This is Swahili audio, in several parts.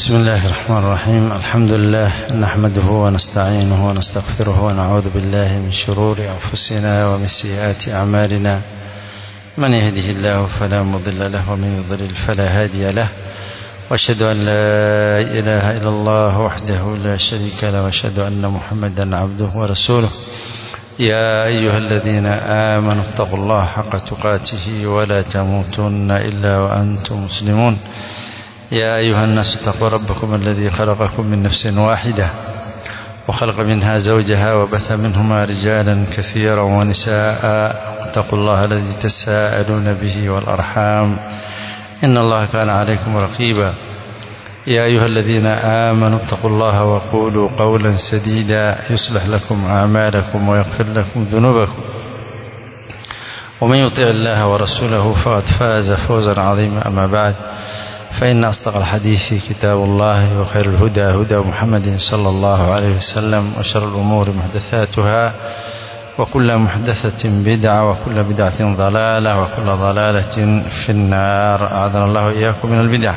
بسم الله الرحمن الرحيم الحمد لله نحمده ونستعينه ونستغفره ونعوذ بالله من شرور أنفسنا ومن سيئات أعمالنا من يهده الله فلا مضل له ومن يضلل فلا هادي له واشهد أن لا إله إلا الله وحده لا شريك له واشهد أن محمدا عبده ورسوله يا أيها الذين آمنوا اتقوا الله حق تقاته ولا تموتن إلا وأنتم مسلمون يا أيها الناس اتقوا ربكم الذي خلقكم من نفس واحدة وخلق منها زوجها وبث منهما رجالا كثيرا ونساء واتقوا الله الذي تساءلون به والأرحام إن الله كان عليكم رقيبا يا أيها الذين آمنوا اتقوا الله وقولوا قولا سديدا يصلح لكم أعمالكم ويغفر لكم ذنوبكم ومن يطع الله ورسوله فقد فاز فوزا عظيما أما بعد فإن أصدق الحديث كتاب الله وخير الهدى هدى محمد صلى الله عليه وسلم وشر الأمور محدثاتها وكل محدثة بدعة وكل بدعة ضلالة وكل ضلالة في النار أعاذنا الله إياكم من البدع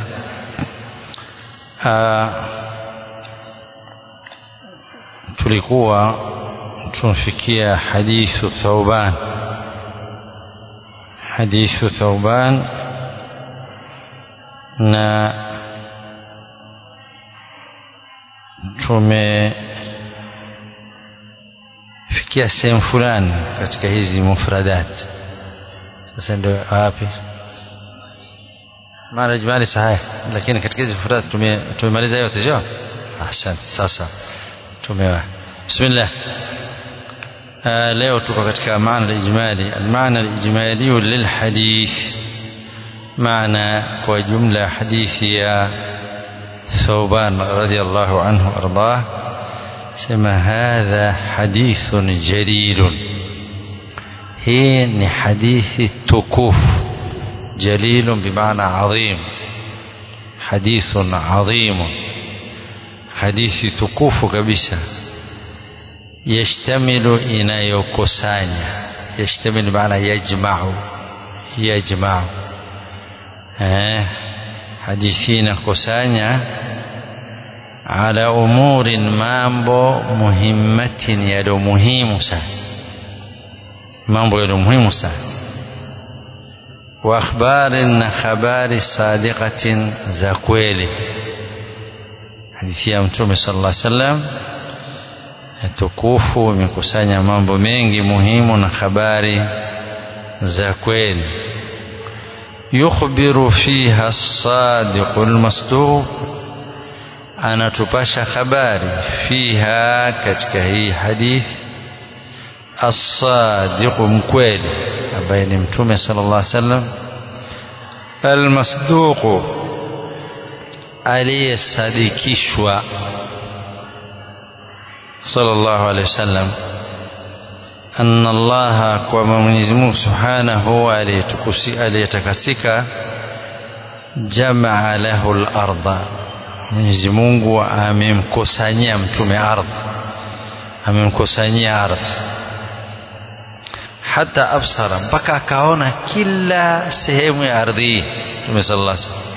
آه tulikuwa tunafikia hadithu Thauban hadithu Thauban na tumefikia sehemu fulani katika hizi mufradat sasa ndio wapi mara jumali sahihi lakini katika hizi mufradat tumemaliza yote sio asante sasa tumewa bismillah آه leo tuko katika maana al-ijmali al-maana al-ijmali lilhadith معنى وجملة حديث يا ثوبان رضي الله عنه وأرضاه سما هذا حديث جليل هي حديث التكوف جليل بمعنى عظيم حديث عظيم حديث تكوف كبسة يشتمل inayokusanya يشتمل بمعنى يجمع يجمع eh, hadithi inakusanya ala umurin mambo muhimmatin yaliyo muhimu sana mambo yaliyo muhimu sana wa akhbarin na habari sadiqatin za kweli hadithi ya mtume sallallahu alaihi wasallam tukufu imekusanya mambo mengi muhimu na habari za kweli yukhbiru fiha as-sadiq al-masduq anatupasha habari fiha katika hii hadithi as-sadiq mkweli ambaye ni mtume sallallahu alaihi wasallam al-masduq aliyesadikishwa sallallahu alaihi wasallam anna allaha kwamba mwenyezi mungu subhanahu aliyetakasika jamaa lahu larda mwenyezi mungu amemkusanyia mtume ardhi amemkusanyia ardhi hata absara mpaka akaona kila sehemu ya ardhi hii mtume sallallahu alaihi wasallam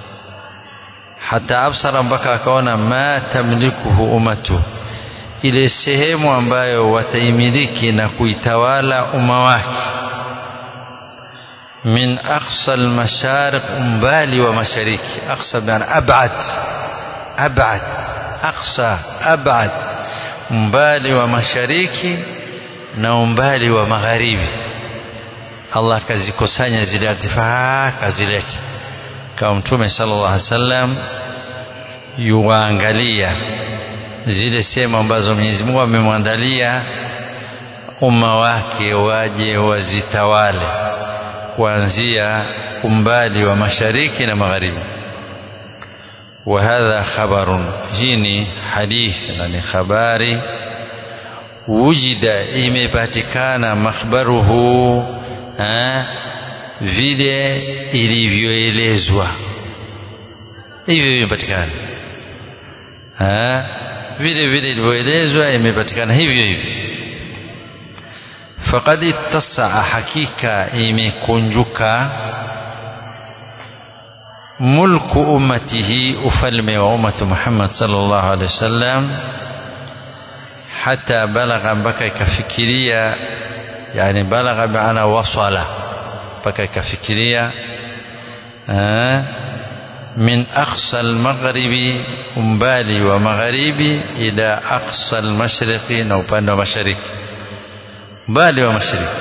hata absara mpaka akaona ma tamlikuhu ummatuhu ile sehemu ambayo wataimiliki na kuitawala umma wake min aqsa almashariq umbali wa mashariki aqsa bana abad abad aqsa abad umbali wa mashariki na umbali wa magharibi Allah kazikusanya zile artifaa kazileta kama mtume sallallahu alaihi wasallam yuwaangalia zile sehemu ambazo Mwenyezi Mungu amemwandalia umma wake waje wazitawale kuanzia umbali wa mashariki na magharibi wa hadha khabarun hii ni hadithi na ni habari wujida imepatikana makhbaruhu vile ilivyoelezwa hivyo imepatikana vile vile ilivyoelezwa imepatikana hivyo hivyo faqad ittasaa hakika imekunjuka mulku ummatihi ufalme wa ummatu Muhammad sallallahu alaihi wasallam hata balagha mpaka ikafikiria yani balagha maana wasala mpaka ikafikiria min aqsa almaghribi umbali wa magharibi ila aqsa almashriqi na upande wa mashariki umbali wa mashariki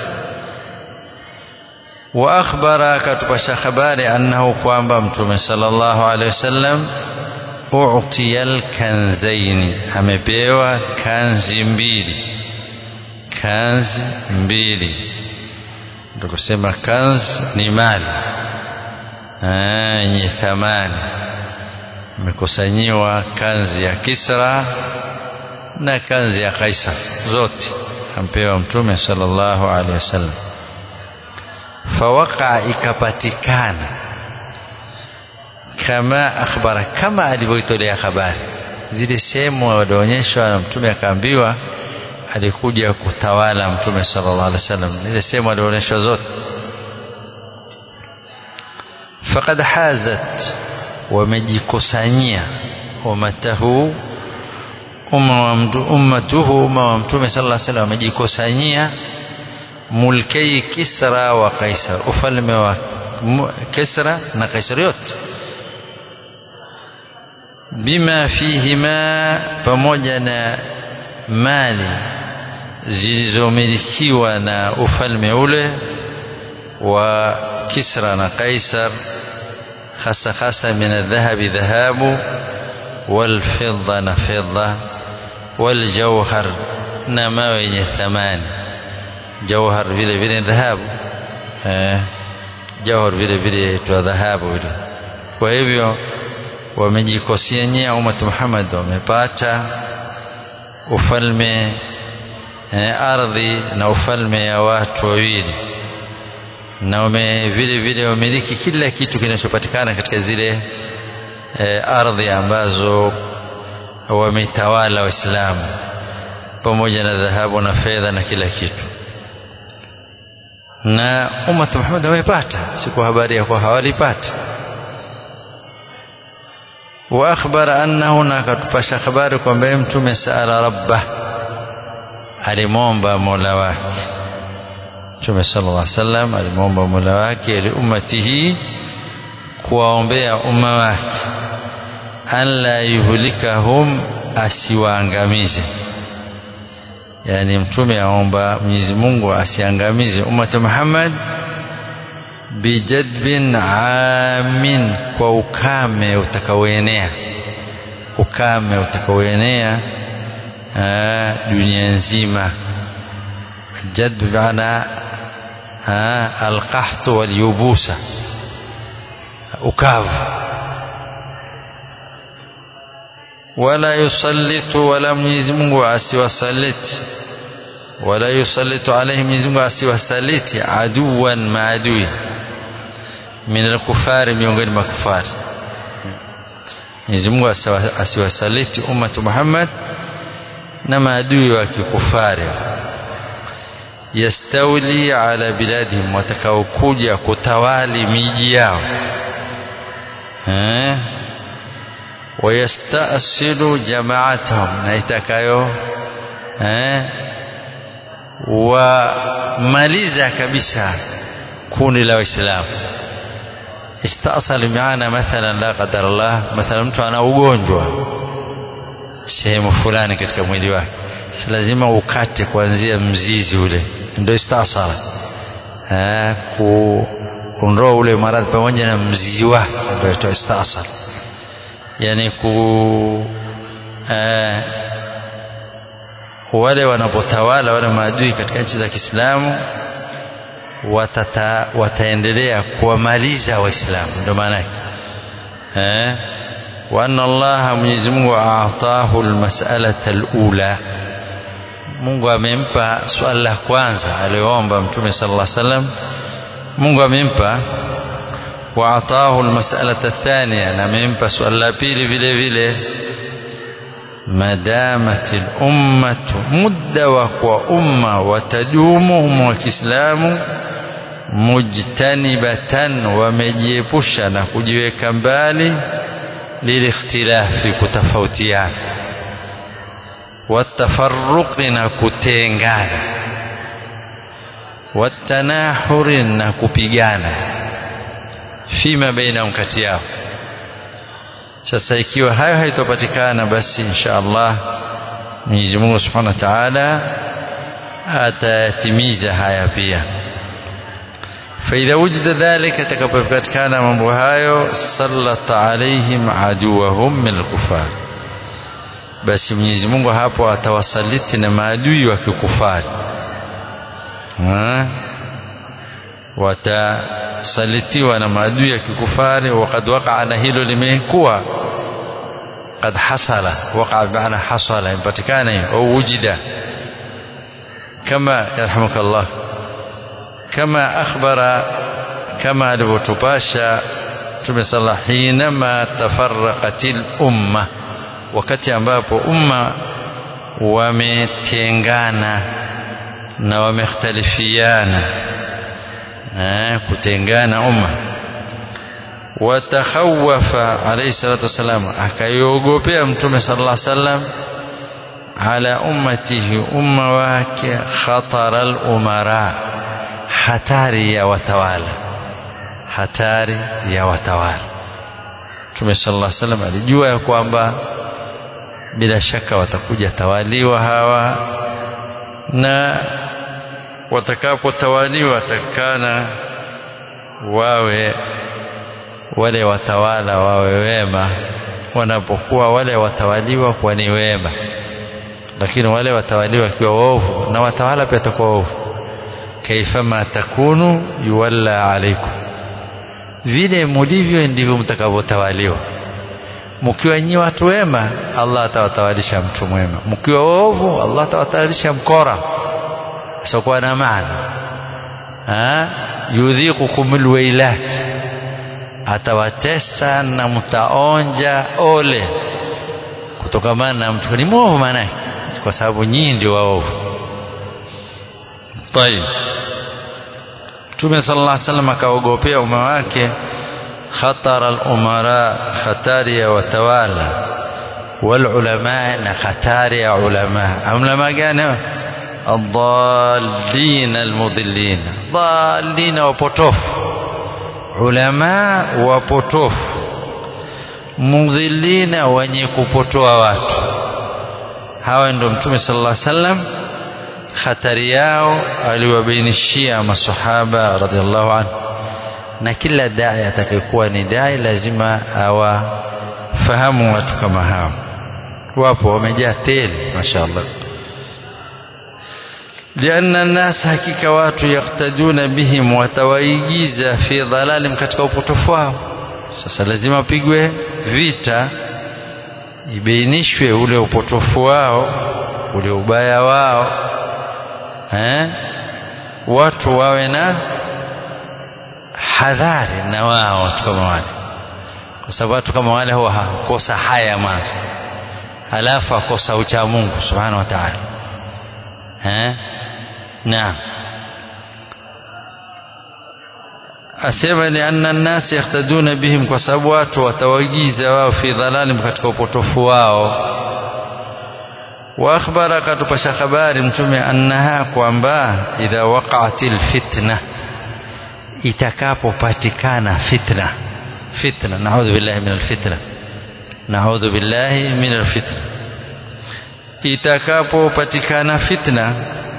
wa akhbara akatupasha habari annahu kwamba mtume sallallahu alaihi wasallam u'tiya alkanzaini amepewa kanzi mbili kanzi mbili ndio kusema kanzi ni mali yenye thamani imekusanyiwa kanzi ya Kisra na kanzi ya Kaisar zote ampewa mtume sallallahu alaihi wasallam fawaqa ikapatikana kama akhbara kama alivyoitolea habari zile sehemu walioonyeshwa na mtume akaambiwa alikuja kutawala mtume sallallahu alaihi wasallam zile sehemu alionyeshwa zote faqad hazat wamejikusanyia ummatahu ummatuhu umma wa mtume sallallahu alaihi wasallam wamejikusanyia mulkei Kisra wa Kaisar ufalme wa Kisra na Kaisar yote bima fihima pamoja na mali zilizomilikiwa na ufalme ule wa Kisra na Kaisar hasa hasa min adhahabi dhahabu walfidda na fidda waljauhar na mawe yenye thamani jauhar vile vile dhahabu eh, jauhar vile vile twa dhahabu vile kwa hivyo wamejikosianyia ummat Muhammad wamepata ufalme eh, ardhi na ufalme ya watu wawili na wame vile vile wamiliki kila kitu kinachopatikana katika zile eh, ardhi ambazo wametawala Waislamu pamoja na dhahabu na fedha na kila kitu na ummat Muhammad wamepata siku habari ya kwa hawalipata wa akhbara annahu na akatupasha habari kwamba mtume saala rabbah alimwomba mola wake mtume sallallahu alaihi wasallam alimwomba mola wake li ummatihi kuwaombea umma wake an la yuhlikahum asiwaangamize yani mtume aomba Mwenyezi Mungu asiangamize ummatu Muhammad bijadbin amin kwa ukame utakaoenea ukame utakaoenea dunia nzima jadb maana alqahtu walyubusa ukavu wala yusallitu wala Mwenyezi Mungu asiwasaliti wala yusallitu alayhi Mwenyezi Mungu asiwasaliti aduwan maadui min alkufari miongoni mwa kufari Mwenyezi Mungu asiwasaliti ummatu Muhammad na maadui wa kikufari yastawli ala biladihim watakaokuja kutawali miji yao eh wayastasilu jamaatahum na itakayo eh wamaliza kabisa kundi la waislamu istasal maana mathalan la qadar Allah mathalan mtu ana ugonjwa sehemu fulani katika mwili wake si lazima ukate kuanzia mzizi ule ndio istasala eh kuondoa ule maradhi pamoja na mzizi wake ndio inaitwa istasal yani ku eh, wale wanapotawala wale maadui katika nchi za Kiislamu watata, wataendelea kuwamaliza waislamu ndio maana yake eh wa anna Allah Mwenyezi Mungu aatahu almas'alata alula Mungu amempa swali la kwanza aliyoomba Mtume sallallahu alaihi wasallam Mungu amempa wa atahu almas'alata athaniya na amempa swali la pili vile vile madamat ummatu muda wa kwa umma watadumu umma wa Kiislamu mujtanibatan wamejiepusha na kujiweka mbali lilikhtilafi kutofautiana watafarruqi na kutengana watanahuri na kupigana fima bainahum kati yao sasa ikiwa hayo haitopatikana basi insha Allah Mwenyezi Mungu Subhanahu wa Ta'ala atayatimiza haya pia فإذا وجد ذلك تكبركان mambo hayo سلط عليهم عدوهم من الكفار basi Mwenyezi Mungu hapo atawasaliti na maadui wa kikufari watasalitiwa na maadui ya kikufari wakad wakaa na hilo limekuwa قد حصل وقع بمعنى حصل ينبتكان أو وجد كما يرحمك الله كما أخبر كما لبتباشا Mtume sala hinama tafarraqatil umma, wakati ambapo umma wametengana na wamekhtalifiana eh, kutengana umma watakhawafa alayhi salatu wassalam akaiogopea mtume sallallahu alaihi wasallam ala ummatihi umma wake khatara al-umara hatari ya watawala hatari ya watawala mtume sallallahu alaihi wasallam alijua ya kwamba bila shaka watakuja tawaliwa hawa na watakapotawaliwa watakana wawe wale watawala wawe wema wanapokuwa wale watawaliwa kuwa ni wema lakini wale watawaliwa wakiwa waovu na watawala pia watakuwa waovu kaifama takunu yuwalla alaikum vile mulivyo ndivyo mtakavyotawaliwa mkiwa nyi watu wema Allah atawatawalisha mtu mwema mkiwa waovu Allah atawatawalisha mkora asiokuwa na maana yudhiqukum alwailat atawatesa na mtaonja ole kutokamana na mtu ni mwovu maanake kwa sababu nyinyi ndio waovu tayib Mtume sallallahu alaihi wasallam akaogopea umma wake khatara al-umara hatari ya watawala wal ulama na hatari ya ulama ulama gani الضالين المضلين ضالين wapotofu ulama wapotofu mudhillina wenye kupotoa watu hawa ndio mtume sallallahu alaihi wasallam hatari yao aliwabainishia masahaba radhiallahu anhu na kila dai atakayekuwa ni dai lazima awafahamu watu kama hao wapo wamejaa tele mashaallah لأن الناس hakika watu yaktaduna bihim watawaigiza fi dhalalim katika upotofu wao sasa lazima pigwe vita ibainishwe ule upotofu wao ule ubaya wao eh? watu wawe na hadhari na wao watu kama wale kwa sababu watu kama wale huwa hakosa haya mwanzo halafu akosa ucha Mungu subhanahu wa ta'ala eh? naam asema ni anna nnas yahtaduna bihim kwa sababu watu watawaigiza wao fi dhalalim katika upotofu wao wa akhbara katupasha habari mtume annaha kwamba idha waqa'atil fitna itakapopatikana fitna fitna naudhu billahi min alfitna naudhu billahi min alfitna itakapopatikana fitna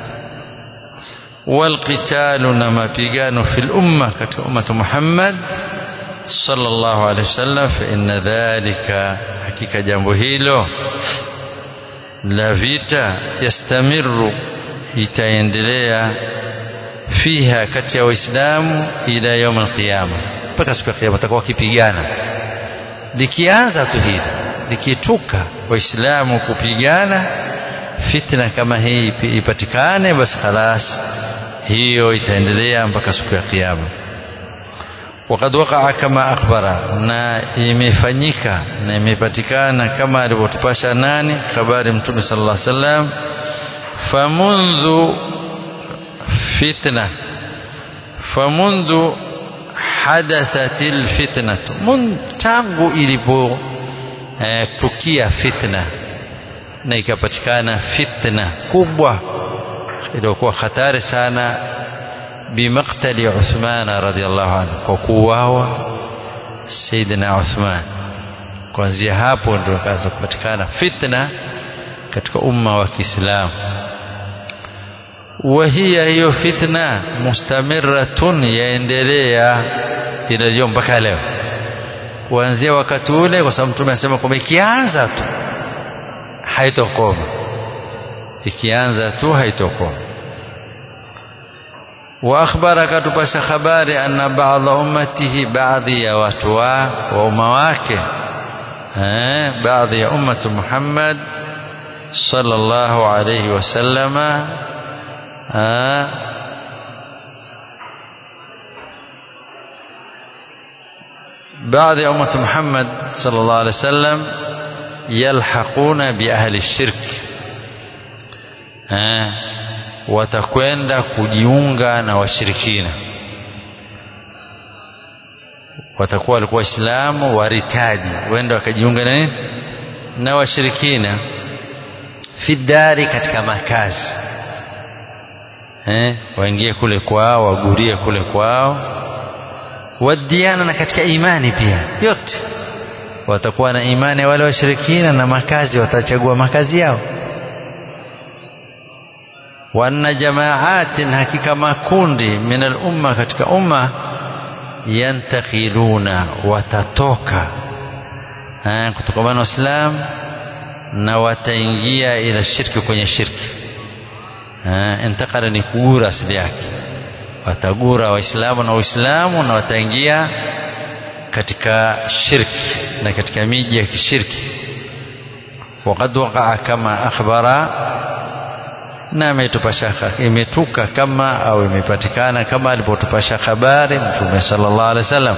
والقتال نما بيغانو في الأمة كتك أمة محمد صلى الله عليه وسلم فإن ذلك حقيقة جنبه هيلو لا فيتا يستمر itaendelea fiha kati ya waislamu ila yaum alqiyama mpaka siku ya kiyama watakuwa wakipigana likianza tu hili likituka waislamu kupigana fitna kama hii ipatikane basi khalas hiyo itaendelea mpaka siku ya kiyama وقد وقع كما أخبر na imefanyika na imepatikana kama alivyotupasha nani habari mtume sallallahu alaihi wasallam famundhu fitna famundhu hadathatil fitnatu mun tangu ilipo eh, tukia fitna na ikapatikana fitna kubwa iliyokuwa hatari sana bimaktali Uthmana radhiallahu anhu kwa kuuawa Sayyidina Uthman kuanzia hapo ndio ikaanza kupatikana fitna katika umma wa Kiislamu وهي hiyo fitna mustamiratun yaendelea inajua mpaka leo kuanzia wakati ule kwa sababu mtume anasema kwamba ikianza tu haitokoma ikianza tu haitokoma wa akhbara katupasha habari anna ba'dha ummatihi baadhi ya watu wa umma wake eh baadhi ya ummatu Muhammad sallallahu alayhi wasallama بعد أمة محمد صلى الله عليه وسلم يلحقون بأهل الشرك watakwenda kujiunga na washirikina watakuwa walikuwa waislamu waritaji wenda wakajiunga na nini na washirikina fidari katika makazi eh, waingie kule kwao wagurie kule kwao wadiana na katika imani pia yote watakuwa na imani wale washirikina na makazi watachagua makazi yao wanna jamaatin hakika makundi min al-umma katika umma yantakiluna watatoka kutokamana na Uislamu na wataingia ila shirki kwenye shirki intakala ni kugura asili yake watagura waislamu na uislamu na wataingia katika shirki na katika miji ya kishirki وقد وقع كما أخبر na imetupasha imetuka kama au imepatikana kama alipotupasha habari mtume sallallahu alaihi wasallam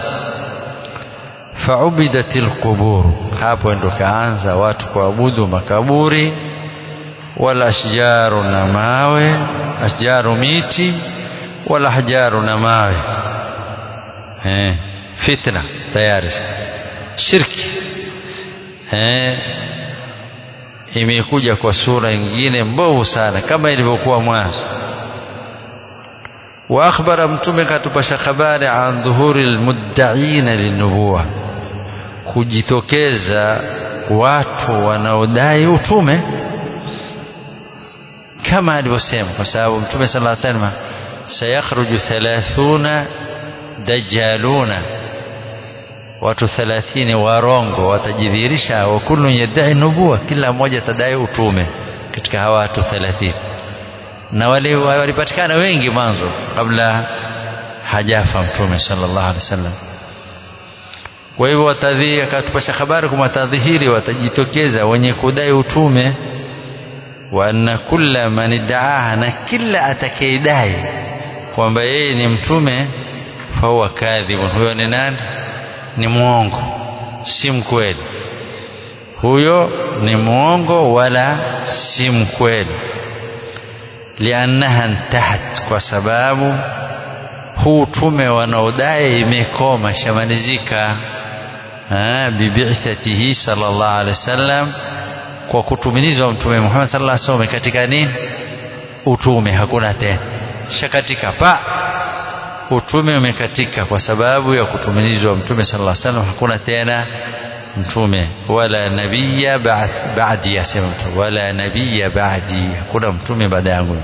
faubidatil qubur hapo ndo kaanza watu kuabudu makaburi wala ashjaru na mawe ashjaru miti wala ahjaru na mawe eh fitna tayari shirki eh imekuja kwa sura nyingine mbovu sana kama ilivyokuwa mwanzo wa akhbara mtume katupasha habari an dhuhuri almuddaina linubuwa kujitokeza watu wanaodai utume kama alivyosema kwa sababu mtume sallallahu alaihi wasallam sayakhruju 30 dajjaluna watu 30 warongo watajidhihirisha wa kullu yadai nubuwa kila mmoja atadai utume katika hawa watu 30 na wale walipatikana wengi mwanzo kabla hajafa mtume sallallahu alaihi wasallam kwa hivyo watadhihiri akatupasha habari kwa watadhihiri watajitokeza wenye kudai utume wa anna kulla man idaaha na kila atakayedai kwamba yeye ni mtume fahuwa kadhibun huyo ni nani ni mwongo si mkweli huyo ni mwongo wala si mkweli liannaha ntahat kwa sababu huu tume wanaodai imekoma shamalizika bibithatihi sallallahu alaihi wasallam kwa kutumilizwa mtume Muhammad sallallahu alaihi wasallam katika nini utume hakuna tena shakatika pa utume umekatika kwa sababu ya kutumilizwa mtume sallallahu alaihi wasallam hakuna tena mtume wala nabiyya ba'di yasema mtume wala nabiyya ba'di hakuna mtume baada yangu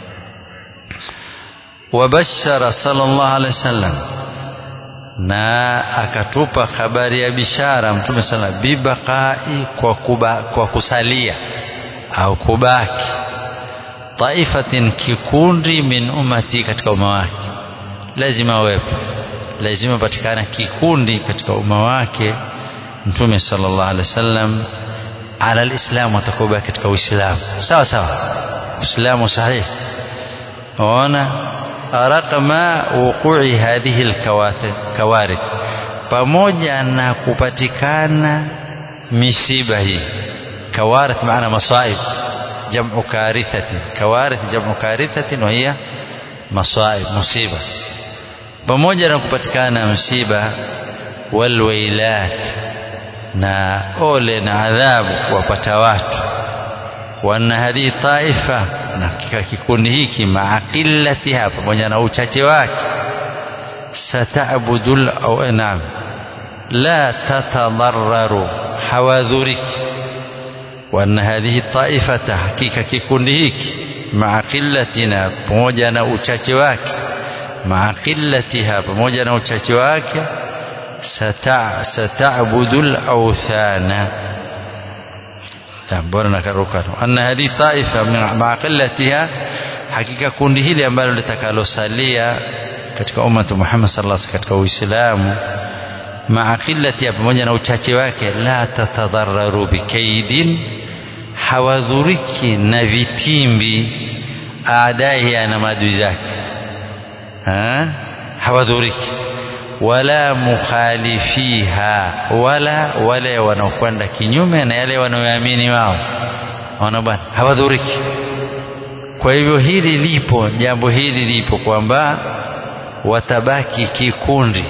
wabashara sallallahu alaihi wasallam na akatupa habari ya bishara mtume sana bibaqai kwa, kuba, kwa kusalia au kubaki taifatin kikundi min ummati katika umma wake lazima wepo lazima patikana kikundi katika umma wake mtume sallallahu alaihi wasallam ala alislam watakuwa katika uislamu sawa sawa uislamu sahihi ona raqma wuqu'i hadhihi alkawarith pamoja na kupatikana misiba hii kawarith maana masaib jam'u karithatin kawarith jam'u karithatin wa hiya masaib musiba pamoja na kupatikana msiba walwailat na ole na adhabu kuwapata watu wanna hadhihi taifa na kikundi hiki maa qillatiha pamoja na uchache wake sata'budul au naam la tatadhararu hawadhuriki wanna hadhihi taifata hakika kikundi hiki maa qillatina pamoja na uchache wake maa qillatiha pamoja na uchache wake sata'budu al-awthana bora nakaruka anna hadhihi taifa maa qillatiha hakika kundi hili ambalo litakalosalia katika ummatu Muhammad sallallahu alaihi katika Uislamu maa qillatiha pamoja na uchache wake la tatadhararu bikaidin hawadhuriki na vitimbi aadaiha na maadui zake hawadhuriki wala mukhalifiha wala wale wanaokwenda kinyume na yale wanaoamini wao wana bwana hawadhuriki kwa hivyo hili lipo jambo hili lipo kwamba watabaki kikundi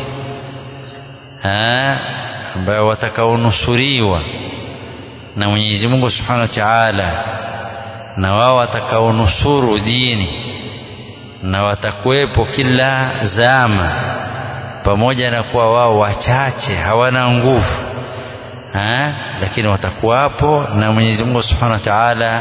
ambayo watakaonusuriwa na Mwenyezi Mungu Subhanahu wa Ta'ala na wao watakaonusuru dini na watakuwepo kila zama pamoja na kuwa wao wachache hawana nguvu ha? lakini watakuwapo na Mwenyezi Mungu Subhanahu wa Ta'ala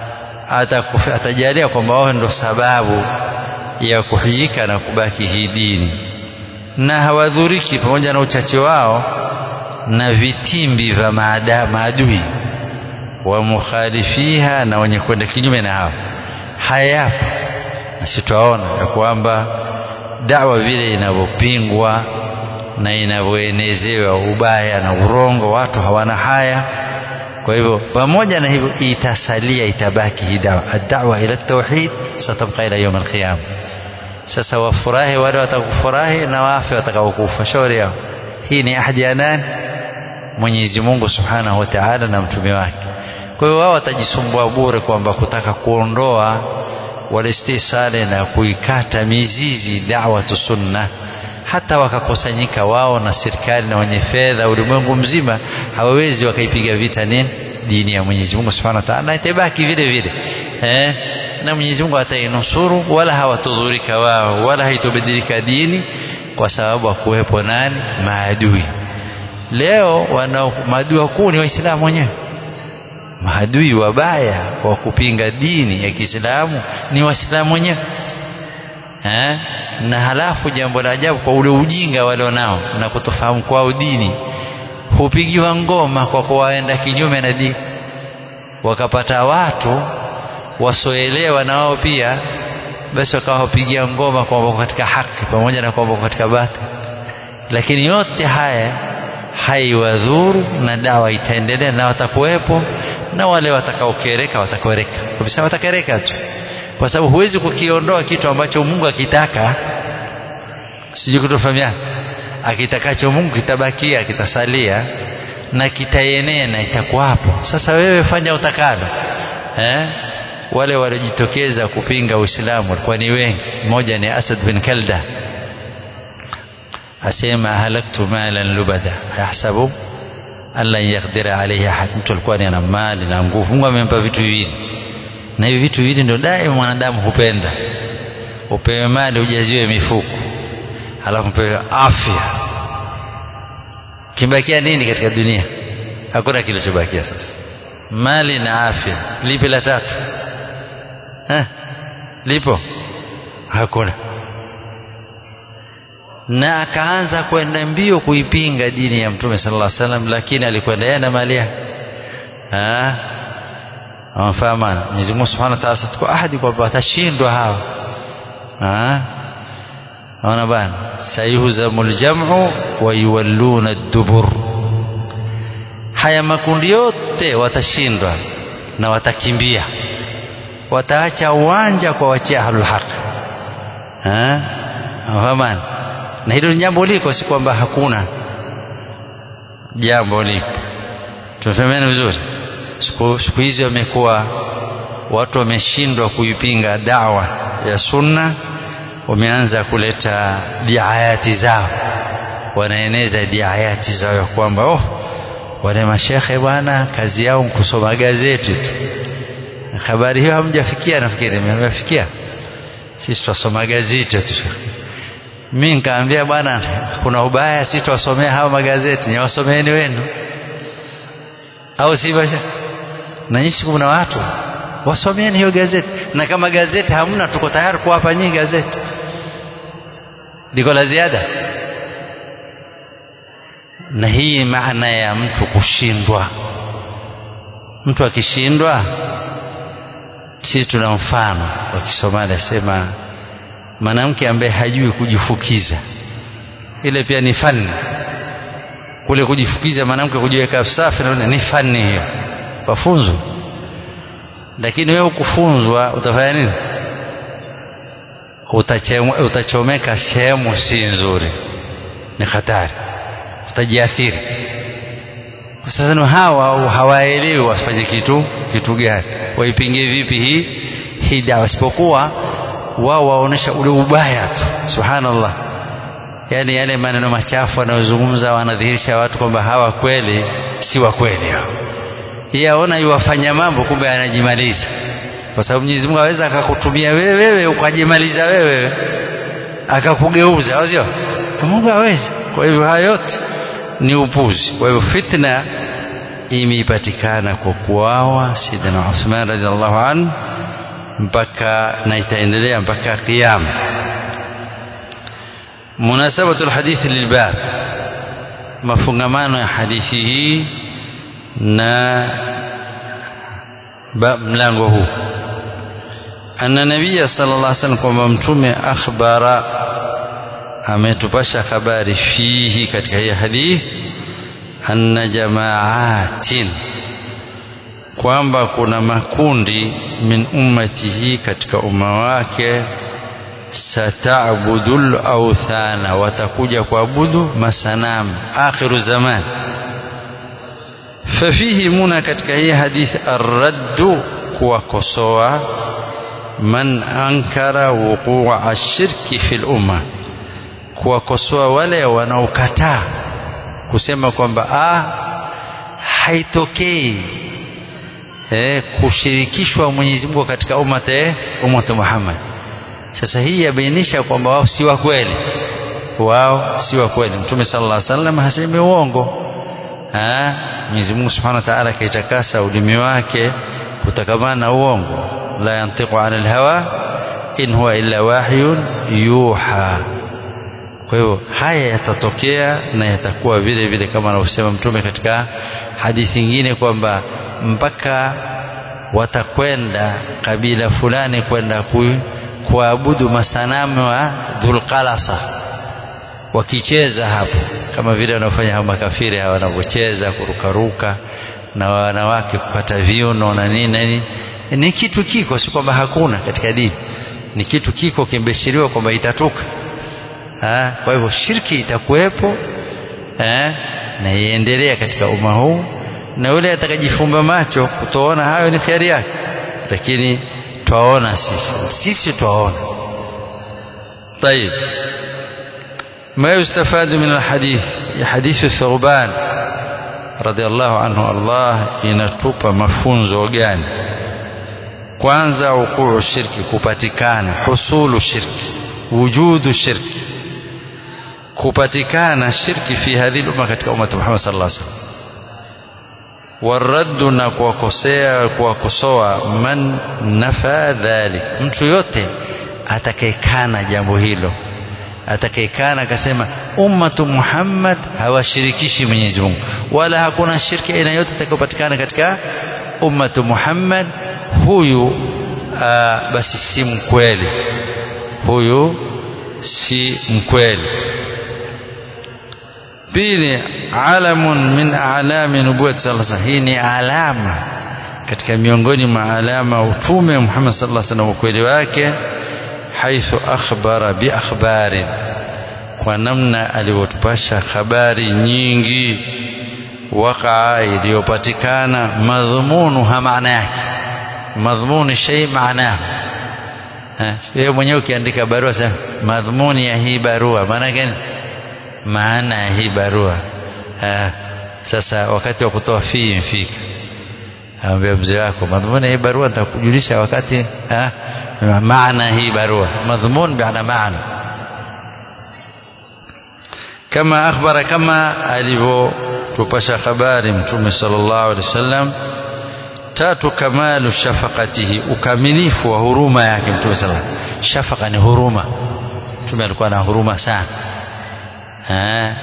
atajalia kwamba wao ndio sababu ya kuhijika na kubaki hii dini na hawadhuriki pamoja na uchache wao na vitimbi vya maadui wa mukhalifiha na wenye kwenda kinyume na hao hayapo na sitaona ya kwamba dawa vile inavyopingwa na inavyoenezewa ubaya na urongo watu hawana haya kwa hivyo pamoja na hivyo itasalia itabaki hii dawa ad-da'wa ila tauhid satabqa ila yawm al-qiyama sasa wafurahi wale watakufurahi na wafe watakaokufa shauri yao hii ni ahadi ya nani Mwenyezi Mungu Subhanahu wa Ta'ala na mtume wake kwa hiyo wao watajisumbua bure kwamba kutaka kuondoa walistisale na kuikata mizizi da'watu sunna hata wakakusanyika wao na serikali na wenye fedha ulimwengu mzima hawawezi wakaipiga vita nini dini ya Mwenyezi Mungu Subhanahu wa Ta'ala itabaki vile vile eh na Mwenyezi Mungu atainusuru wala hawatudhurika wao wala haitobadilika dini kwa sababu hakuwepo nani maadui leo wana maadui wakuu ni waislamu wenyewe maadui wabaya wa kupinga dini ya Kiislamu ni waislamu wenyewe eh na halafu jambo la ajabu kwa ule ujinga walionao na kutofahamu kwao dini hupigiwa ngoma kwa kuwaenda kinyume na dini wakapata watu wasoelewa na wao pia basi wakawapigia ngoma kwamba katika haki pamoja na kwamba katika batili lakini yote haya haiwadhuru na dawa itaendelea na watakuwepo na wale watakaokereka watakereka kabisa watakereka tu kwa sababu huwezi kukiondoa kitu ambacho Mungu akitaka sijui kutofahamiana akitakacho Mungu kitabakia kitasalia na kitaenea na itakuwapo sasa wewe fanya utakalo eh wale waliojitokeza kupinga Uislamu walikuwa ni wengi mmoja ni Asad bin Kalda asema halaktu malan lubada yahsabu alla yaqdira alayhi ahad mtu alikuwa ana mali na nguvu Mungu amempa vitu viwili na hivi vitu viwili ndio daima mwanadamu hupenda upewe mali ujaziwe mifuko halafu upewe afya kibakia nini katika dunia hakuna kilichobakia sasa mali na afya lipi la tatu ha? lipo hakuna na akaanza kwenda mbio kuipinga dini ya mtume sallallahu alaihi wasallam lakini alikwenda yeye na mali yake ah wafahamana Mwenyezi Mungu Subhanahu wa Ta'ala sitakuwa ahadi kwamba watashindwa hawa ah ona bana sayuhzamul jam'u wa yuwalluna ad-dubur haya makundi yote watashindwa na watakimbia wataacha uwanja kwa wachia ahlul haq ah wafahamana na hilo ni jambo liko si kwamba hakuna jambo lipo tunafahamana vizuri siku, siku hizi wamekuwa watu wameshindwa kuipinga dawa ya sunna wameanza kuleta diayati zao wanaeneza diayati zao ya kwamba oh wale mashekhe bwana kazi yao kusoma gazeti tu habari hiyo hamjafikia nafikiri mmefikia sisi twasoma gazeti tu mi nikaambia bwana kuna ubaya si twasomea hawa magazeti nyawasomeeni wenu au si basha na nyinyi kuna watu wasomeeni hiyo gazeti na kama gazeti hamna tuko tayari kuwapa nyinyi gazeti liko la ziada na hii maana ya mtu kushindwa mtu akishindwa sisi tuna mfano wa Kisomali asema mwanamke ambaye hajui kujifukiza ile pia ni fani kule kujifukiza mwanamke kujiweka safi na ni fani hiyo wafunzwa lakini wewe ukufunzwa utafanya nini utachomeka sehemu si nzuri ni hatari utajiathiri kwa sasa hawa hawaelewi wasifanye kitu kitu gani waipingie vipi hii hii dawa isipokuwa wao waonesha ule ubaya tu subhanallah yani yale maneno machafu wanayozungumza wanadhihirisha watu kwamba hawa kweli si wa kweli hao yeye aona yuwafanya mambo kumbe anajimaliza kwa sababu Mwenyezi Mungu aweza akakutumia wewe wewe ukajimaliza wewe akakugeuza au sio Mungu hawezi kwa hivyo haya yote ni upuzi kwa hivyo fitna imeipatikana kwa kuawa Sidina Uthman radhiallahu anhu mpaka na itaendelea mpaka kiyama munasabatu alhadithi lilbab mafungamano ya hadithi hii na mlango huu anna nabiyya sallallahu alaihi wasallam kwamba mtume akhbara ametupasha habari fihi katika hii hadithi anna jamaatin kwamba kuna makundi min ummatihi katika umma wake satabudul authana watakuja kuabudu masanamu akhiru zaman fafihi muna katika hii hadithi arraddu kuwakosoa man ankara wuqua ashirki fi lumma kuwakosoa wale wanaokataa kusema kwamba ah, haitokei eh, kushirikishwa Mwenyezi Mungu katika umate umatu Muhammad. Sasa hii yabainisha kwamba wao si wa kweli, wao si wa kweli. Mtume sallallahu alaihi wasallam hasemi uongo. Ah, Mwenyezi Mungu Subhanahu wa Ta'ala kaitakasa ulimi wake kutokamana na uongo, la yantiqu anil hawa in huwa illa wahyun yuha kwa hivyo haya yatatokea na yatakuwa vile vile kama anavyosema mtume katika hadithi nyingine kwamba mpaka watakwenda kabila fulani kwenda kuabudu masanamu wa dhulqalasa wakicheza hapo kama vile wanaofanya hao makafiri hawa wanavyocheza kurukaruka na wanawake kupata viuno na nini na nini ni kitu kiko si kwamba hakuna katika dini ni kitu kiko kimbeshiriwa kwamba itatoka Ha, kwa hivyo shirki itakuwepo eh, na iendelea katika umma huu na yule atakajifumba macho kutoona hayo ni khiari yake lakini twaona sisi sisi twaona طيب ما يستفاد من الحديث حديث ثوبان رضي الله عنه الله inatupa mafunzo gani kwanza ukuu shirki kupatikana husulu shirki wujudu shirki kupatikana shirki fi hadhihi umma katika umma Muhammad sallallahu alaihi wasallam waraddu na kuwakosea kuwakosoa man nafa dhalik mtu yote atakayekana jambo hilo atakayekana akasema ummatu Muhammad hawashirikishi Mwenyezi Mungu wala hakuna shirki aina yote itakayopatikana katika ummatu Muhammad huyu aa, basi si mkweli huyu si mkweli pili alamun min alami nubuwati sallallahu alaihi hii ni alama katika miongoni mwa alama utume Muhammad sallallahu alaihi wasallam ukweli wake haithu akhbara bi akhbarin kwa namna alivyotupasha habari nyingi wakaa iliyopatikana madhumunuha maana yake madhmuni shay maanahu wewe mwenyewe ukiandika barua sasa madhumuni ya hii barua maana gani maana ya hii barua ha. sasa wakati wa kutoa fii mfika ambia mzee wako madhumuni ya hii barua nitakujulisha wakati ha? maana hii barua madhumuni biana maana kama akhbara kama alivyotupasha habari mtume sallallahu alaihi wasallam tatu kamalu shafaqatihi ukamilifu wa huruma yake mtume sallallahu alaihi wasallam shafaqa ni huruma mtume alikuwa na huruma sana ha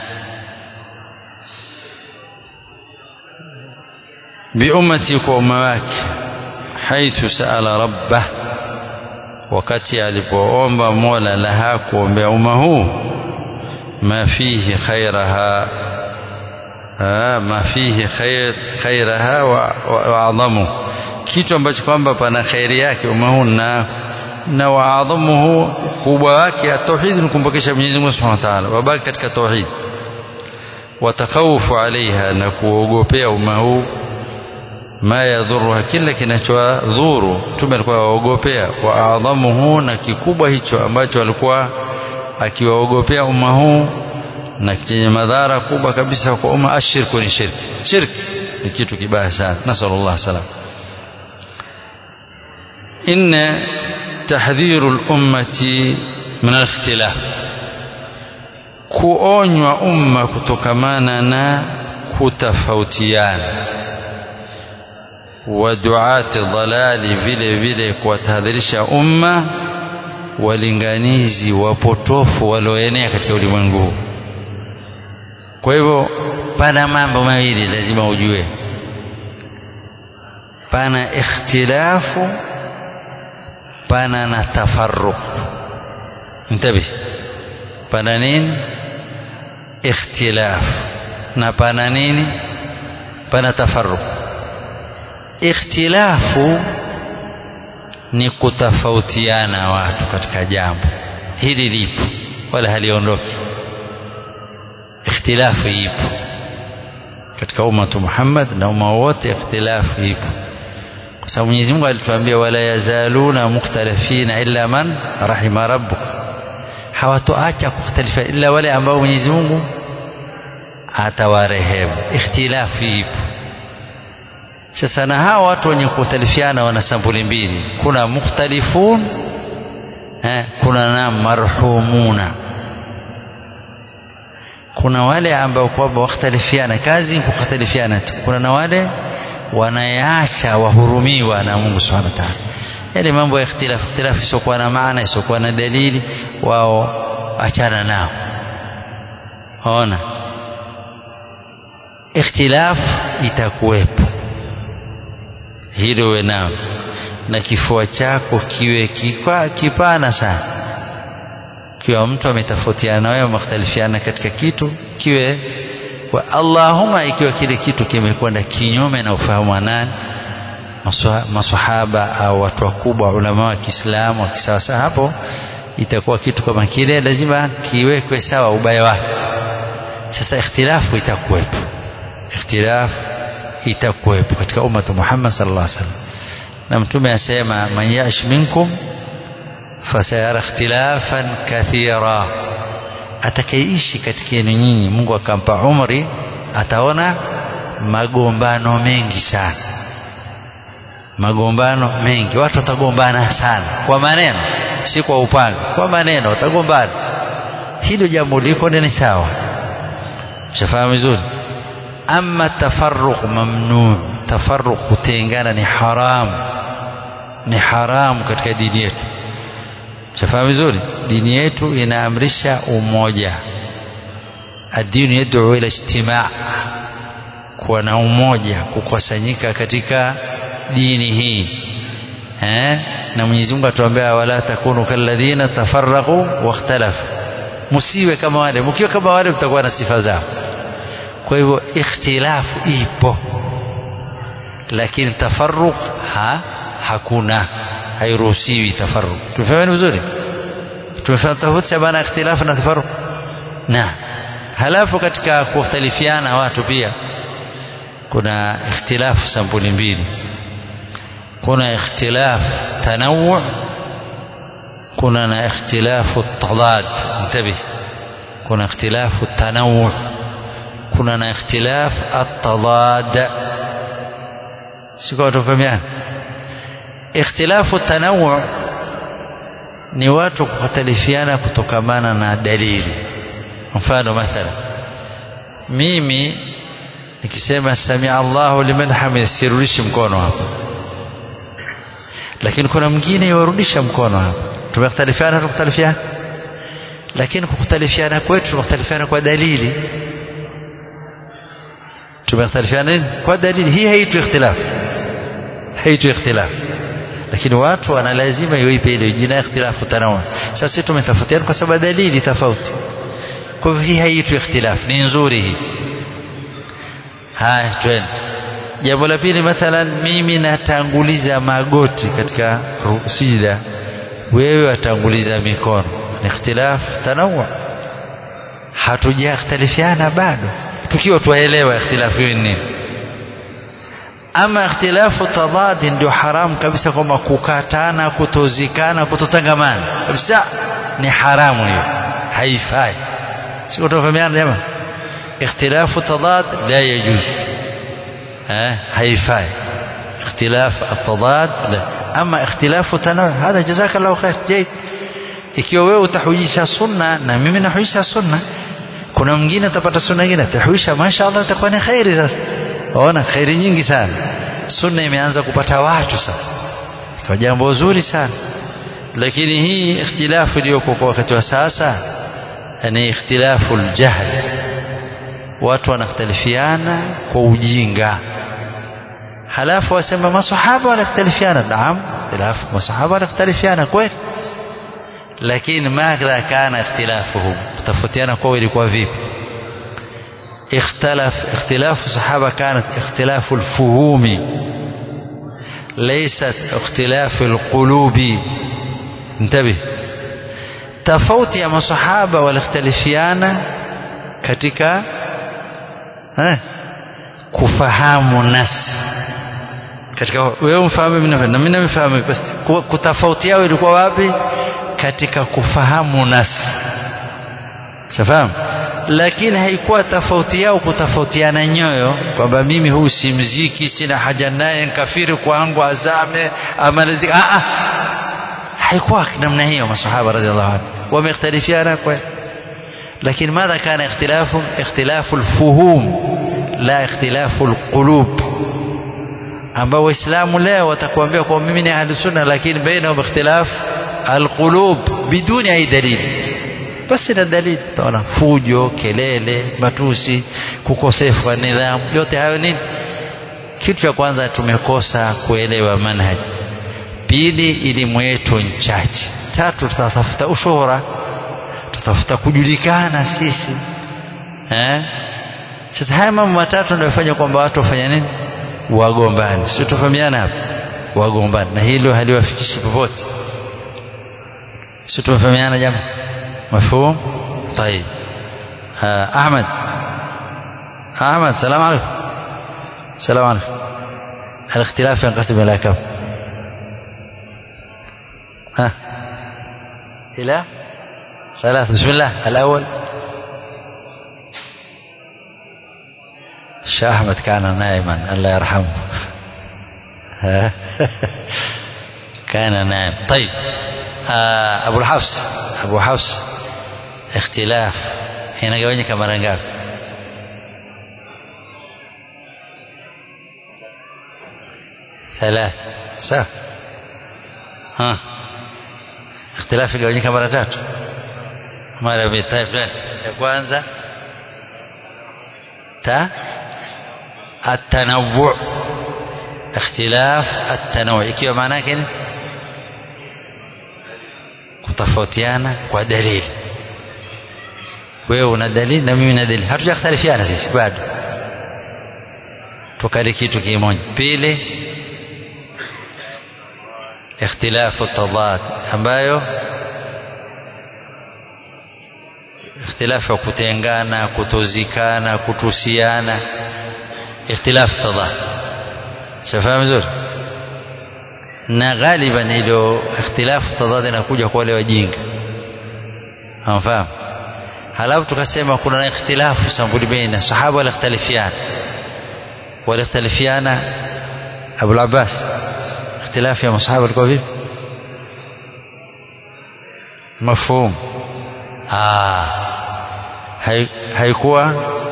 biummati kwa umma wake haithu saala rabbah wakati alipoomba mola laha kuombea umma huu ma fihi khairaha ma fihi khair khairaha wa adhamu kitu ambacho kwamba pana khairi yake umma huu na na waadhamuhu kubwa wake tauhid ni kumpokesha Mwenyezi Mungu Subhanahu wa Ta'ala wabaki katika tauhid watakawufu alaiha na kuogopea umma huu ma yadhuruha kila kinachodhuru mtume alikuwa aogopea wa adhamuhu na kikubwa hicho ambacho alikuwa akiwaogopea umma huu na chenye madhara kubwa kabisa kwa umma ashirku ni shirki shirki ni kitu kibaya sana nasallallahu salam inna tahdhiru al-ummati min al-ikhtilaf kuonywa umma kutokamana na kutofautiana wa duati dhalali vile vile kuwatahadharisha umma walinganizi wapotofu walioenea katika ulimwengu huu kwa hivyo pana mambo mawili lazima ujue pana ikhtilafu pana na tafarruq intabi pana nini ikhtilaf na pana nini pana tafarruq ikhtilafu ni kutofautiana watu katika jambo hili lipo wala haliondoki ikhtilafu ipo katika ummatu Muhammad na umma wote ikhtilafu ipo kwa sababu Mwenyezi Mungu alituambia wala yazaluna mukhtalifina illa man rahima rabbuk hawatoacha kukhtalifa illa wale ambao Mwenyezi Mungu atawarehemu ikhtilafu ipo sasa na hawa watu wenye kukhtalifiana wana sampuli mbili kuna mukhtalifun eh, kuna na marhumuna kuna wale ambao kwamba wakhtalifiana kazi kukhtalifiana tu kuna na wale wanayaacha wahurumiwa na Mungu Subhanahu wa Ta'ala yale mambo ya ikhtilafu ikhtilafu isiokuwa na maana isiokuwa na dalili wao achana nao ona ikhtilafu itakuwepo hilo uwe nao na kifua chako kiwe kikwa, kipana sana kiwa mtu ametofautiana na wewe mختلفiana katika kitu kiwe kwa Allahumma ikiwa kile kitu kimekwenda kinyume na ufahamu wa nani maswahaba au watu wakubwa ulama wa Kiislamu wa kisawasawa hapo itakuwa kitu kama kile lazima kiwekwe sawa ubaya wake sasa ikhtilafu itakuwepo ikhtilafu itakuwepo katika ummatu Muhammad sallallahu alaihi wasallam na mtume asema man yash minkum fasayara ikhtilafan kathira atakayeishi katika yenu nyinyi Mungu akampa umri ataona magombano mengi sana magombano mengi watu watagombana sana kwa maneno si kwa upanga kwa maneno watagombana hilo jambo liko ni sawa shafahamu vizuri ama tafarruq mamnu tafarruq kutengana ni haram ni haramu katika dini yetu shafahamu vizuri dini yetu inaamrisha umoja adini yad'u ila ijtimaa kuwa na umoja kukusanyika katika dini hii eh na Mwenyezi Mungu atuambia wala takunu kalladhina tafarraqu wakhtalafu msiwe kama wale mkiwa kama wale mtakuwa na sifa zao kwa hivyo ikhtilafu ipo lakini tafarruq ha hakuna hairuhusiwi tafarruq tumefahamu vizuri tumefahamu tofauti baina ikhtilafu na tafarruq na halafu katika kukhtalifiana watu pia kuna ikhtilafu sampuli mbili kuna ikhtilaf tanawu kuna na ikhtilafu tadad intabih kuna ikhtilafu tanawu kuna na ikhtilaf at-tadad siko tufahamiana ikhtilafu tanawu ni watu kukhtalifiana kutokamana na dalili mfano mathalan mimi nikisema samia Allahu liman hamid sirudishi mkono hapa lakini kuna mwingine yarudisha mkono hapa tumekhtalifiana tukhtalifiana lakini kukhtalifiana kwetu tumekhtalifiana kwa dalili tumekhtalifiana nini kwa dalili hii haitu ikhtilaf haitu ikhtilaf lakini watu wana lazima iweipe ile jina ikhtilafu tanawu sasa sisi tumetofautiana kwa sababu dalili tofauti kwa hivyo hii haitu ikhtilaf ni nzuri hii haya twende jambo la pili mathalan mimi natanguliza magoti katika sijida wewe watanguliza mikono ni ikhtilaf tanawu hatujakhtalifiana bado tukiwa tuelewa ikhtilafu hiyo nini ama ikhtilafu tadadi ndio haramu kabisa kwamba kukatana kutozikana kutotangamana kabisa ni haramu hiyo haifai sio tofahamiana jamaa ikhtilafu tadad la yajuz eh haifai ikhtilaf atadad la ama ikhtilafu tanawu hada jazakallahu khair jayd ikiwa wewe utahujisha sunna na mimi nahujisha sunna kuna mwingine atapata sunna nyingine atahuisha mashaallah itakuwa ni khairi sasa waona khairi nyingi sana sunna imeanza kupata watu sasa kwa jambo zuri sana lakini hii ikhtilafu iliyoko kwa wakati wa sasa ni ikhtilafu aljahl watu wanakhtalifiana kwa ujinga halafu wasema masahaba wanakhtalifiana naam ikhtilafu masahaba wanakhtalifiana kweli lakini madha kana ikhtilafuhum kutofautiana kwao ilikuwa vipi اختلف اختلاف الصحابة كانت اختلاف الفهوم ليست اختلاف القلوب انتبه tofauti ya masahaba waliختلفiana katika eh, kufahamu nas katika wewe mfahamu mimi na mimi nafahamu basi kutofauti yao ilikuwa wapi katika kufahamu nas safahamu lakini haikuwa tofauti yao kutofautiana nyoyo kwamba mimi huu si mziki sina haja naye nkafiri kwangu azame amalizika ah ah haikuwa namna hiyo masahaba radhiallahu anhu wamekhtalifiana kweli lakini madha kana ikhtilafu ikhtilafu alfuhum la ikhtilafu alqulub ambao waislamu leo watakuambia kwa mimi ni ahli sunna lakini bainahum ikhtilaf alqulub biduni ai dalili basi na dalili utaona fujo kelele matusi kukosefu wa nidhamu yote hayo nini kitu cha kwanza tumekosa kuelewa manhaji pili elimu yetu nchache tatu tutatafuta ushuhura tutafuta kujulikana sisi eh sasa haya mambo matatu ndio yafanya kwamba watu wafanya nini wagombani sio tufahamiana hapa wagombani na hilo haliwafikishi popote sio tufahamiana jamaa مفهوم طيب آه أحمد أحمد السلام عليكم السلام عليكم الاختلاف ينقسم إلى كم ها إلى ثلاث بسم الله الأول الشيخ أحمد كان نائما الله يرحمه كان نائم طيب آه أبو الحفص أبو حفص اختلاف inagawanyika mara ngapi ثلاث sawa ha اختلاف igawanyika mara tatu mara mbili طيب ya kwanza ta التنوع اختلاف التنوع ikiwa maana yake ni kutofautiana kwa dalili wewe una dalili na mimi na dalili hatujakhtalifiana sisi bado tukali kitu kimoja pili ikhtilafu tadad ambayo ikhtilafu ya kutengana kutozikana kutusiana ikhtilafu tadad shafahamu vizuri na ghaliban ilo ikhtilafu tadad inakuja kwa wale wajinga hamfahamu halafu tukasema kuna ikhtilafu sambuli baina sahaba walikhtalifiana walikhtalifiana Abu Abbas ikhtilafu ya masahaba ilikuwa vipi mafhum ah haikuwa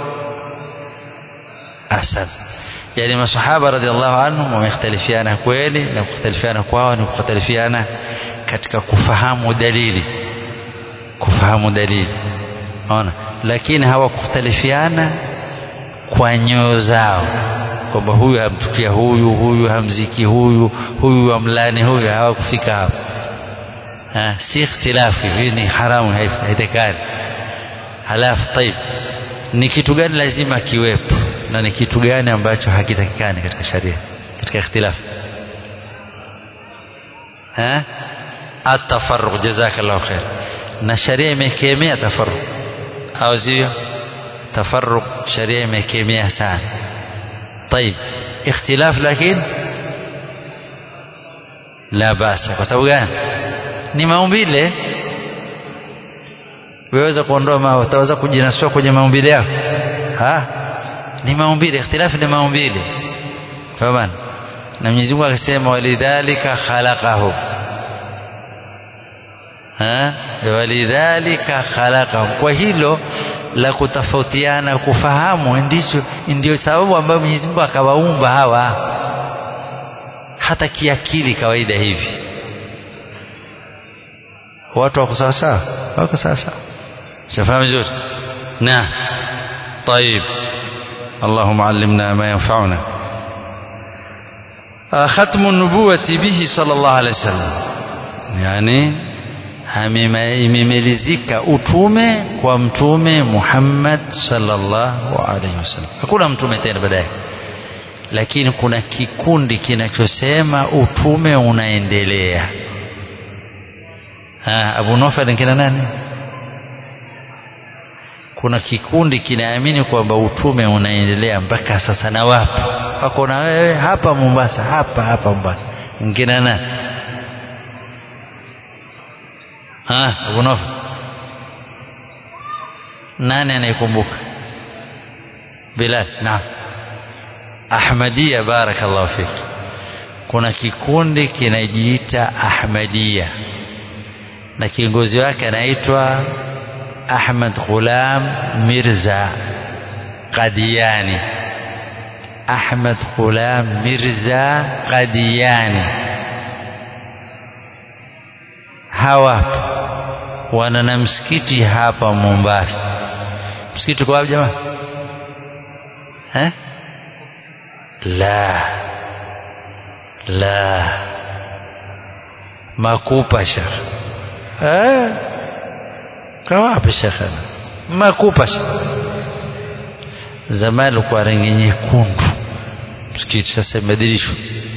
ahsan yani masahaba radhiallahu anhum wamekhtalifiana kweli na kukhtalifiana kwao ni kukhtalifiana katika kufahamu dalili kufahamu dalili ona lakini hawakukhtalifiana kwa nyoyo zao kwamba huyu hamtukia huyu huyu hamziki huyu huyu amlani huyu hawakufika hapo ha, si ikhtilafu hii ni haramu haitakani halafu taib ni kitu gani lazima kiwepo na ni kitu gani ambacho hakitakikani katika sharia katika ikhtilafu ha atafarruq jazakallahu khair na sharia imekemea tafarruq au sio tafarruq sharia imekemea sana طيب اختلاف لكن لا بأس kwa sababu gani ni maumbile weweza kuondoa ma utaweza kujinasua kwenye maumbile yako ha ni maumbile ikhtilafu ni maumbile fahamu na Mwenyezi Mungu akasema walidhalika khalaqahu ha walidhalika khalaqahu kwa hilo la kutofautiana kufahamu ndicho ndio sababu ambayo Mwenyezi Mungu akawaumba hawa hata kiakili kawaida hivi watu wako sawa sawa wako sawa sawa shafahamu vizuri na طيب اللهم علمنا ما ينفعنا ختم النبوة به صلى الله عليه وسلم يعني imemalizika utume kwa mtume Muhammad sallallahu alaihi wasallam. Hakuna mtume tena baadaye, lakini kuna kikundi kinachosema utume unaendelea. Ha, Abu Nufal kina nani? Kuna kikundi kinaamini kwamba utume unaendelea mpaka sasa, na wapi wako na wewe hapa Mombasa, hapa hapa Mombasa, nkina nani? ha Abu Nufal nani anayekumbuka Bilal naam Ahmadiyya barakallahu fik kuna kikundi kinajiita Ahmadiyya na kiongozi wake anaitwa Ahmad Ghulam Mirza Qadiani Ahmad Ghulam Mirza Qadiani hawapo wana na msikiti hapa Mombasa. Msikiti kwa wapi jamaa? Eh? La. La. Makupa shekh. Eh? Kwa wapi shekh? Makupa shekh. Zamani kwa rangi nyekundu. Msikiti sasa imebadilishwa.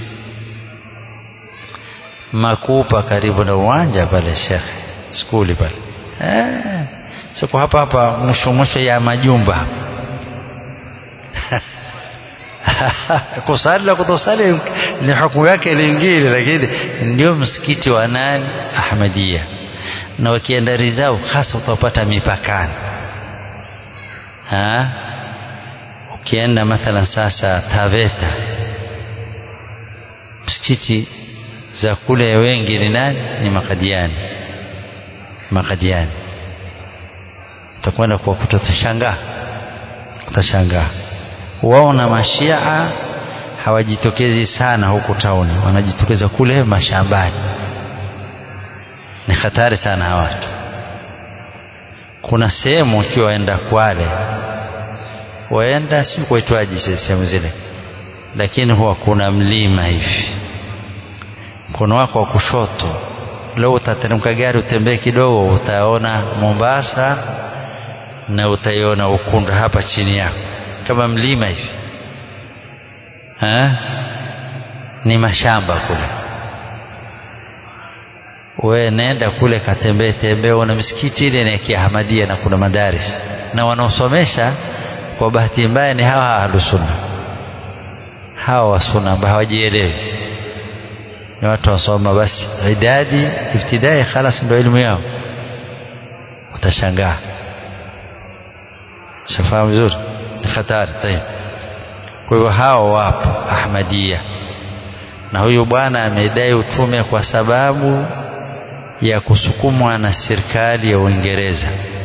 Makupa karibu na uwanja pale shekhe skuli pale eh, siko hapa hapa mwisho mwisho ya majumba kusali na kutosali ni hukumu yake lingine, lakini ndio msikiti wa nani? Ahmadiyya. Na wakienda rizao hasa utapata mipakani ha? Ukienda mathalan sasa Taveta, msikiti za kule wengi ni nani? Ni Makadiani makadiani utakwenda kuwakuta utashangaa utashangaa wao na mashia hawajitokezi sana huku tauni wanajitokeza kule mashambani ni hatari sana hawa watu kuna sehemu ukiwa waenda Kwale waenda si kuitwaji sehemu zile lakini huwa kuna mlima hivi mkono wako wa kushoto leo utateremka gari utembee kidogo utaona Mombasa na utaiona Ukunda hapa chini yako kama mlima hivi ha? ni mashamba kule we nenda kule katembee tembee una misikiti ile ni ya Ahmadiyya na kuna madaris na wanaosomesha kwa bahati mbaya ni hawa ahlusunna hawa wasunna ambao hawajielewi ni watu wasoma basi idadi ibtidai khalas ndio elimu yao utashangaa shafahamu vizuri ni hatari tayeb kwa hivyo hao wapo ahmadia na huyu bwana amedai utume kwa sababu ya kusukumwa na serikali ya Uingereza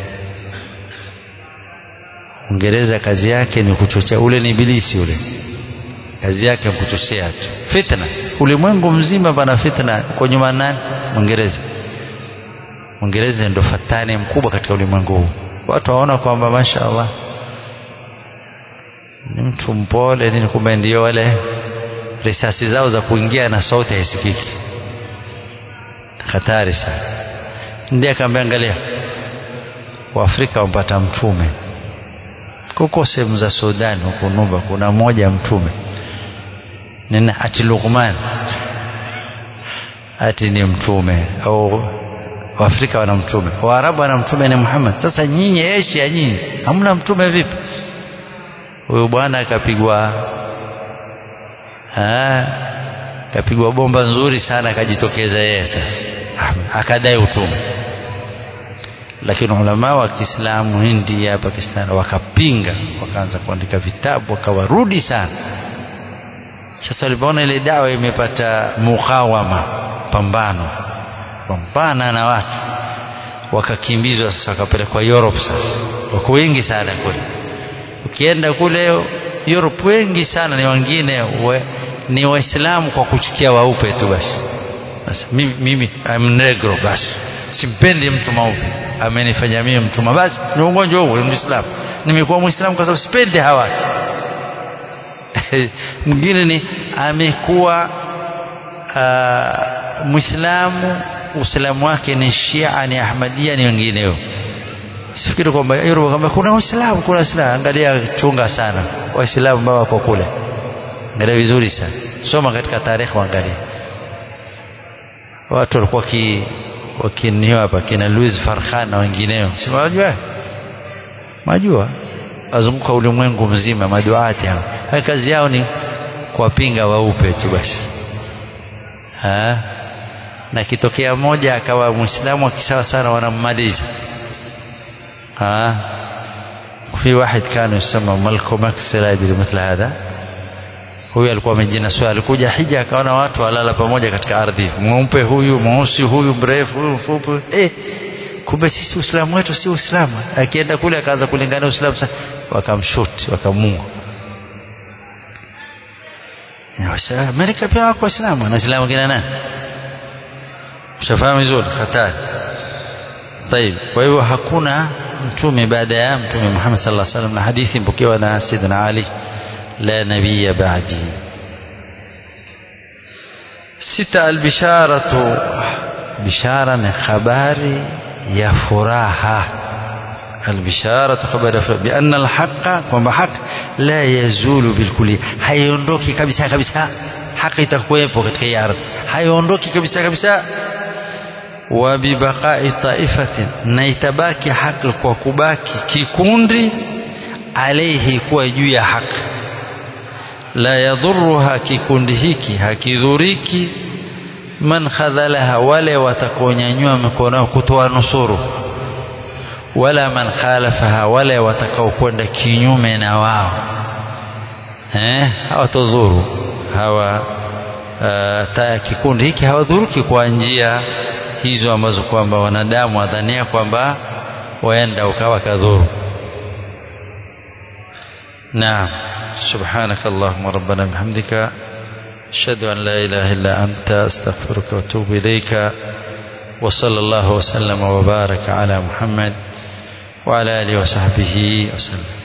Uingereza kazi yake ni kuchochea ule ni ibilisi ule kazi yake ni kuchochea tu fitna ulimwengu mzima pana fitna kwa nyuma nani Uingereza Uingereza ndio fatani mkubwa katika ulimwengu huu watu waona kwamba mashaallah ni mtu mpole nini kumbe ndio wale risasi zao za kuingia na sauti haisikiki hatari sana ndiye akamwambia angalia waafrika wampata mtume kuko sehemu za Sudan huko Nuba kuna mmoja mtume nina ati Luqman ati ni mtume au Waafrika wana mtume Waarabu wana mtume ni Muhammad sasa nyinyi Asia nyinyi hamna mtume vipi huyu bwana akapigwa akapigwa bomba nzuri sana akajitokeza yeye sasa akadai utume lakini ulama wa Kiislamu India Pakistan wakapinga wakaanza kuandika vitabu wakawarudi sana sasa walipoona ile dawa imepata mukawama pambano pambana na watu wakakimbizwa sasa wakapelekwa Europe sasa wako wengi sana kule ukienda kule Europe wengi sana ni wengine we, ni waislamu kwa kuchukia waupe tu basi basi mimi, mimi I'm negro basi simpendi mtu mweupe amenifanya mimi mtuma basi ni ugonjwa huo muislamu nimekuwa muislamu kwa sababu sipendi hawa mwingine ni amekuwa uh, muislamu uislamu wake ni shia ni ahmadia ni wengineo sifikiri kwamba Europe kwamba kuna waislamu kuna waislamu angalia chunga sana waislamu ambao wako kule angalia vizuri sana soma katika tarehe angalia watu walikuwa ki wakinio hapa kina Louis Farhan na wengineo si unajua majua wazunguka ulimwengu mzima maduati hao kazi yao ni kuwapinga waupe tu basi ha? na kitokea moja akawa muislamu akisawa sana wanammaliza ها في واحد كان يسمى مالكوم اكس لا يدري مثل هذا huyu alikuwa amejinasua alikuja hija akaona watu walala pamoja katika ardhi mweupe huyu mweusi huyu mrefu huyu mfupi eh kumbe sisi uislamu wetu si uislamu akienda kule akaanza kulingana uislamu sasa wakamshuti wakamua Amerika pia wako waislamu na waislamu kina nani mshafahamu vizuri hatari طيب kwa hivyo hakuna mtume baada ya mtume Muhammad sallallahu alaihi wasallam na hadithi mpokewa na Sayyidina Ali la nabiyya ba'di sita albisharatu bishara ni habari ya furaha albisharatu habari ya furaha bianna alhaqa kwamba haki la yazulu bilkulli haiondoki kabisa kabisa haki itakuwepo katika hii ardhi haiondoki kabisa kabisa wabibaqai taifatin na itabaki haki kwa kubaki kikundi alaihi kuwa juu ya haki la yadhuruha kikundi hiki hakidhuriki man khadhalaha wale watakaonyanyua mikono kutoa nusuru wala man khalafaha wale watakaokwenda kinyume na wao eh hawatodhuru hawa uh, ta, kikundi hiki hawadhuruki kwa njia hizo ambazo kwamba wanadamu wadhania kwamba waenda ukawa kadhuru naam سبحانك اللهم ربنا بحمدك أشهد أن لا إله إلا أنت أستغفرك وأتوب إليك وصلى الله وسلم وبارك على محمد وعلى آله وصحبه وسلم